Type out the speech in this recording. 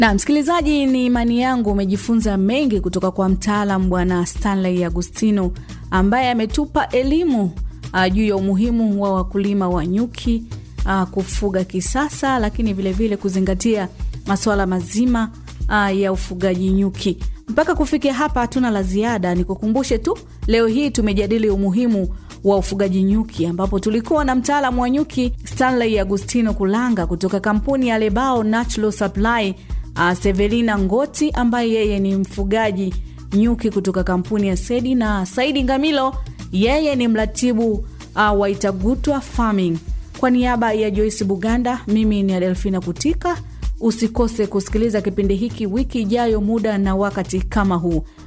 Na msikilizaji, ni imani yangu umejifunza mengi kutoka kwa mtaalam Bwana Stanley Agustino ambaye ametupa elimu uh, juu ya umuhimu wa wakulima wa nyuki uh, kufuga kisasa, lakini vilevile vile kuzingatia masuala mazima uh, ya ufugaji nyuki. Mpaka kufikia hapa hatuna la ziada, nikukumbushe tu leo hii tumejadili umuhimu wa ufugaji nyuki ambapo tulikuwa na mtaalamu wa nyuki Stanley Agustino Kulanga kutoka kampuni ya Lebao Natural Supply, uh, Sevelina Ngoti ambaye yeye ni mfugaji nyuki kutoka kampuni ya Sedi na Saidi Ngamilo, yeye ni mratibu uh, wa Itagutwa Farming. Kwa niaba ya Joyce Buganda, mimi ni Adelfina Kutika. Usikose kusikiliza kipindi hiki wiki ijayo, muda na wakati kama huu.